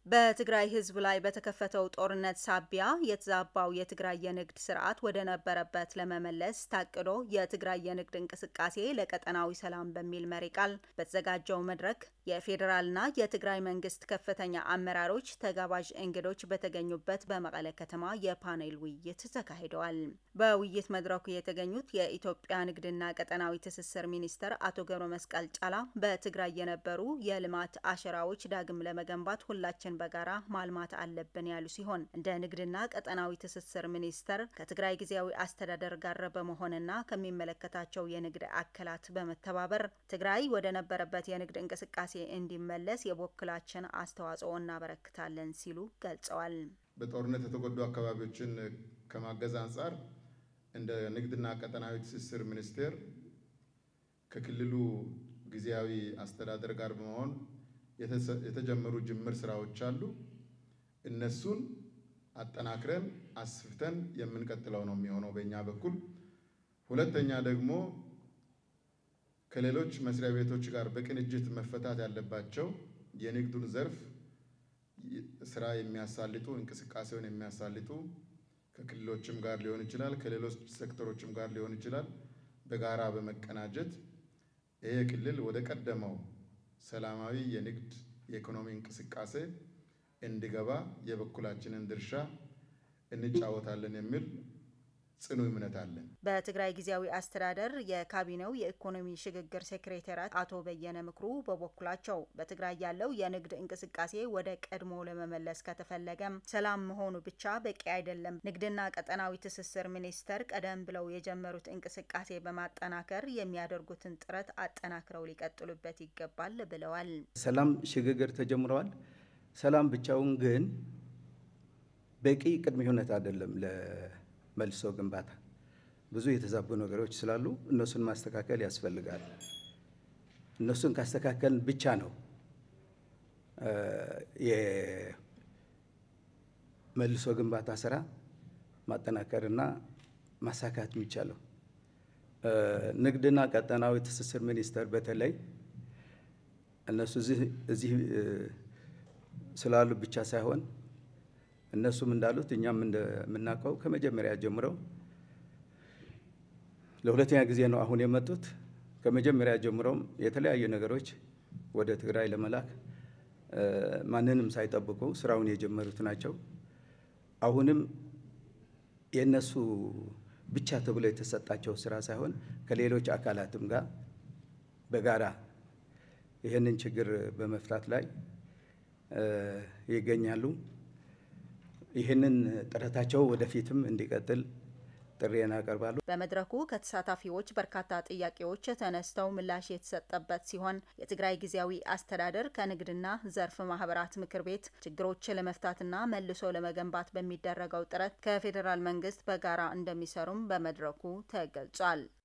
በትግራይ ሕዝብ ላይ በተከፈተው ጦርነት ሳቢያ የተዛባው የትግራይ የንግድ ስርዓት ወደ ነበረበት ለመመለስ ታቅዶ የትግራይ የንግድ እንቅስቃሴ ለቀጠናዊ ሰላም በሚል መሪ ቃል በተዘጋጀው መድረክ የፌዴራልና የትግራይ መንግስት ከፍተኛ አመራሮች፣ ተጋባዥ እንግዶች በተገኙበት በመቀለ ከተማ የፓኔል ውይይት ተካሂደዋል። በውይይት መድረኩ የተገኙት የኢትዮጵያ ንግድና ቀጠናዊ ትስስር ሚኒስተር አቶ ገብረ መስቀል ጫላ በትግራይ የነበሩ የልማት አሸራዎች ዳግም ለመገንባት ሁላችን በጋራ ማልማት አለብን ያሉ ሲሆን እንደ ንግድና ቀጠናዊ ትስስር ሚኒስተር ከትግራይ ጊዜያዊ አስተዳደር ጋር በመሆንና ከሚመለከታቸው የንግድ አካላት በመተባበር ትግራይ ወደ ነበረበት የንግድ እንቅስቃሴ እንዲመለስ የበኩላችን አስተዋጽኦ እናበረክታለን ሲሉ ገልጸዋል። በጦርነት የተጎዱ አካባቢዎችን ከማገዝ አንጻር እንደ ንግድና ቀጠናዊ ትስስር ሚኒስቴር ከክልሉ ጊዜያዊ አስተዳደር ጋር በመሆን የተጀመሩ ጅምር ስራዎች አሉ። እነሱን አጠናክረን አስፍተን የምንቀጥለው ነው የሚሆነው በእኛ በኩል። ሁለተኛ ደግሞ ከሌሎች መስሪያ ቤቶች ጋር በቅንጅት መፈታት ያለባቸው የንግዱን ዘርፍ ስራ የሚያሳልጡ እንቅስቃሴውን የሚያሳልጡ ከክልሎችም ጋር ሊሆን ይችላል፣ ከሌሎች ሴክተሮችም ጋር ሊሆን ይችላል። በጋራ በመቀናጀት ይሄ ክልል ወደ ቀደመው ሰላማዊ የንግድ የኢኮኖሚ እንቅስቃሴ እንዲገባ የበኩላችንን ድርሻ እንጫወታለን የሚል ጽኑ እምነት አለን። በትግራይ ጊዜያዊ አስተዳደር የካቢኔው የኢኮኖሚ ሽግግር ሴክሬታሪያት አቶ በየነ ምክሩ በበኩላቸው በትግራይ ያለው የንግድ እንቅስቃሴ ወደ ቀድሞ ለመመለስ ከተፈለገም ሰላም መሆኑ ብቻ በቂ አይደለም። ንግድና ቀጠናዊ ትስስር ሚኒስቴር ቀደም ብለው የጀመሩት እንቅስቃሴ በማጠናከር የሚያደርጉትን ጥረት አጠናክረው ሊቀጥሉበት ይገባል ብለዋል። ሰላም ሽግግር ተጀምረዋል። ሰላም ብቻውን ግን በቂ ቅድመ ሁኔታ አይደለም መልሶ ግንባታ ብዙ የተዛቡ ነገሮች ስላሉ እነሱን ማስተካከል ያስፈልጋል። እነሱን ካስተካከልን ብቻ ነው የመልሶ ግንባታ ስራ ማጠናከርና ማሳካት የሚቻለው። ንግድና ቀጠናዊ ትስስር ሚኒስቴር በተለይ እነሱ እዚህ ስላሉ ብቻ ሳይሆን እነሱም እንዳሉት እኛም እንደምናውቀው ከመጀመሪያ ጀምረው ለሁለተኛ ጊዜ ነው አሁን የመጡት። ከመጀመሪያ ጀምረውም የተለያዩ ነገሮች ወደ ትግራይ ለመላክ ማንንም ሳይጠብቁ ስራውን የጀመሩት ናቸው። አሁንም የእነሱ ብቻ ተብሎ የተሰጣቸው ስራ ሳይሆን ከሌሎች አካላትም ጋር በጋራ ይህንን ችግር በመፍታት ላይ ይገኛሉ። ይህንን ጥረታቸው ወደፊትም እንዲቀጥል ጥሪዬን አቀርባሉ። በመድረኩ ከተሳታፊዎች በርካታ ጥያቄዎች ተነስተው ምላሽ የተሰጠበት ሲሆን የትግራይ ጊዜያዊ አስተዳደር ከንግድና ዘርፍ ማህበራት ምክር ቤት ችግሮች ለመፍታትና መልሶ ለመገንባት በሚደረገው ጥረት ከፌዴራል መንግስት በጋራ እንደሚሰሩም በመድረኩ ተገልጿል።